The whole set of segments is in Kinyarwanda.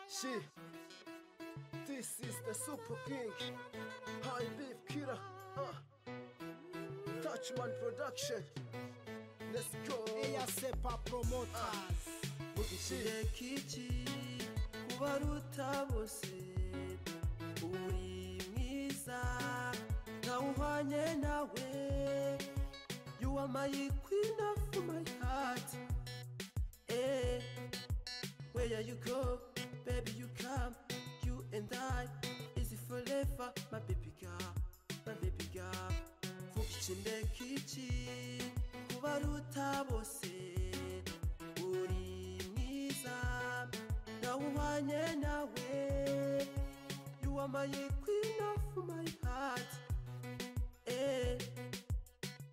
She, this is the super king. High beef killer. Huh. Touchman production. Let's go. eyasepa promoters She, ikireka iki ubaruta bose uri mwiza ntawe uhwanye nawe you are my queen of my heart eh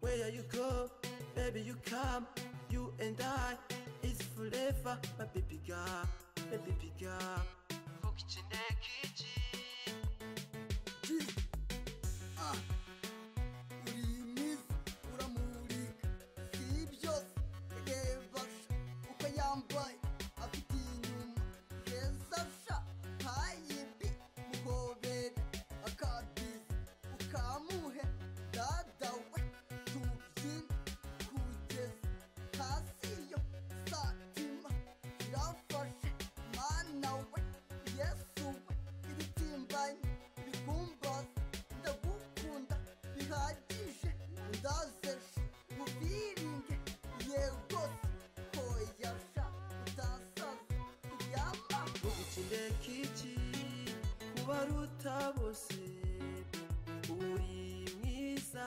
where you go baby you come you and I is it forever my baby girl my baby girl vuga ikinde kiki kubaruta bose uri mwiza nawe uhwanye nawe you are my queen of my heart eh Where you go, baby, you come. You and I is forever, my baby girl, my baby girl. Fuck it in the kitchen. uri mwiza uramurika si byose reba sha uko yambaye afite inyuma heza sha ntayibi muhobere akabizi ukamuhe dada we tubyine kugeza hasi yo satima irafashe mana we yesu we ibitimbanye ibigumbaza ndagukunda bihagije ndazeje mubiringe yegose hoyasha utasaza yamaho ikinde kiki kubaruta bose uri mwiza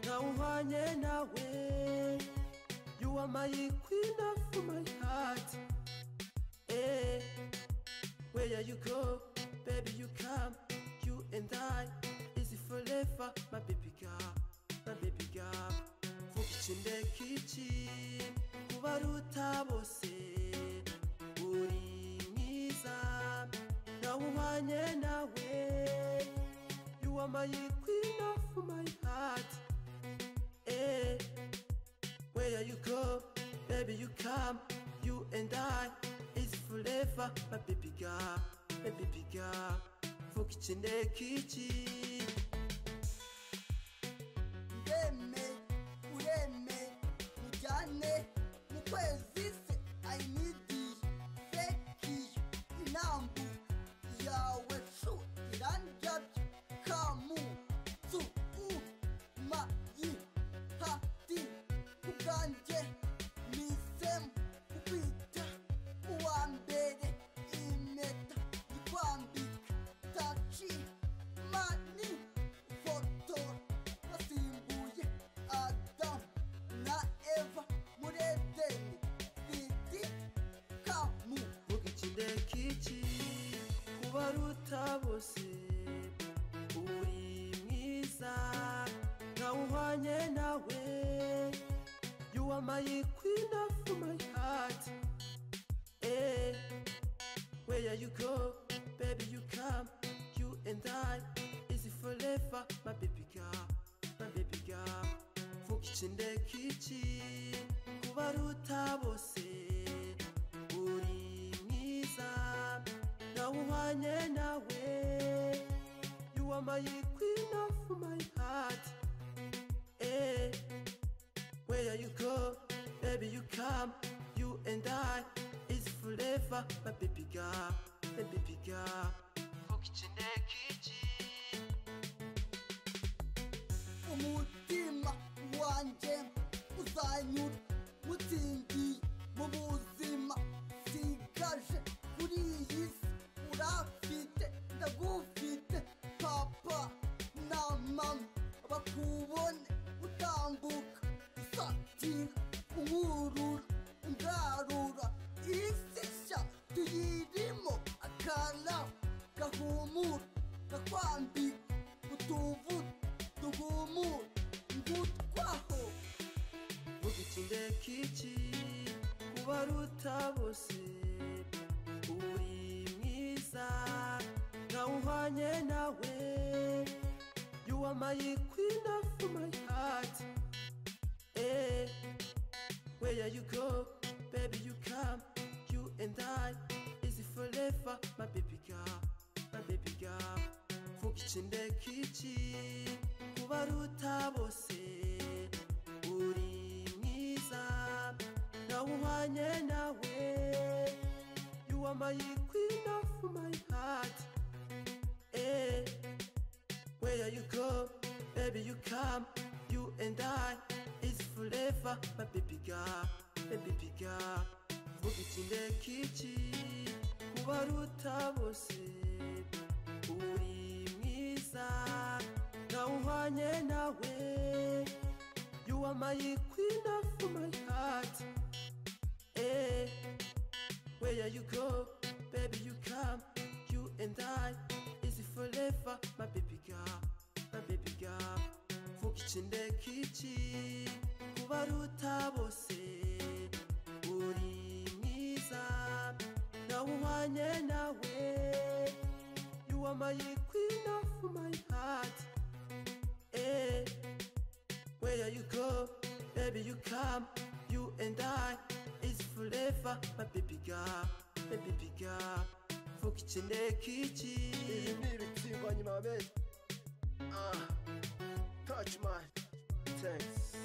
ntawe uhwanye nawe you are my queen of my heart eh where you go baby you come you and I is it forever my baby girl my baby girl vuga ikinde kiki kubaruta bose uri mwiza nawe uhwanye nawe you are my queen of my heart eh where you go baby you come you and I is forever my baby girl my baby girl vuga ikinde kiki ndeme ureme mujyane mu kwezi se ayinidiye fekiye inambu yawe cu irandabyo kamu tu u ma yi ha di ubwanjye nisemu ukwita uwa mbere impeta ikwambika taci mani fotora basimbuye adamu na eva muri edeni bidi kamu vuga ikinde kiki kubaruta bose uri mwiza ntawe uhwanye nawe you are my queen of my heart eh where you go baby you come you and I is it forever my baby girl my baby girl vuga ikinde kiki kubaruta bose uri mwiza nawe uhwanye nawe you are my queen of my heart eh where you go baby you come you and I is forever my baby girl my baby girl fuck ikinde kiki umutima wanjye uzanyura mutsindiye mu buzima sigaje kuri iyi si urafite ndagufite papa na mama bakubone utambuka usatira umwurura ungarura isi nshya tuyirimo akana gahumura kakwambika utuvuta duhumura ngutwaho vuga ikinde kiki kubaruta bose uri mwiza ntawe uhwanye nawe you are my queen of my heart eh where you go baby you come you and I is it forever sefa my baby girl my baby girl mvuga ikinde k'iki kubaruta bose uri mwiza nawe uhwanye nawe you are my queen of my heart eh Where you go, baby, you come. You and I, it's forever, my baby girl, my baby girl. Vuga ikinde k'iki kubaruta bose uri mwiza nawe uhwanye nawe you are my queen of my heart eh Where you go, baby, you come. You and I, is it forever, my baby girl, my baby girl. Mvuga ikinde k'iki kubaruta bose uri mwiza nawe uhwanye nawe you are my queen of my heart eh Where you go, baby, you come. You and I, it's forever, my baby girl, my baby girl. Fuck it in the Ibi kitchen. ni ibiti banyuma beza Ah, touch my thanks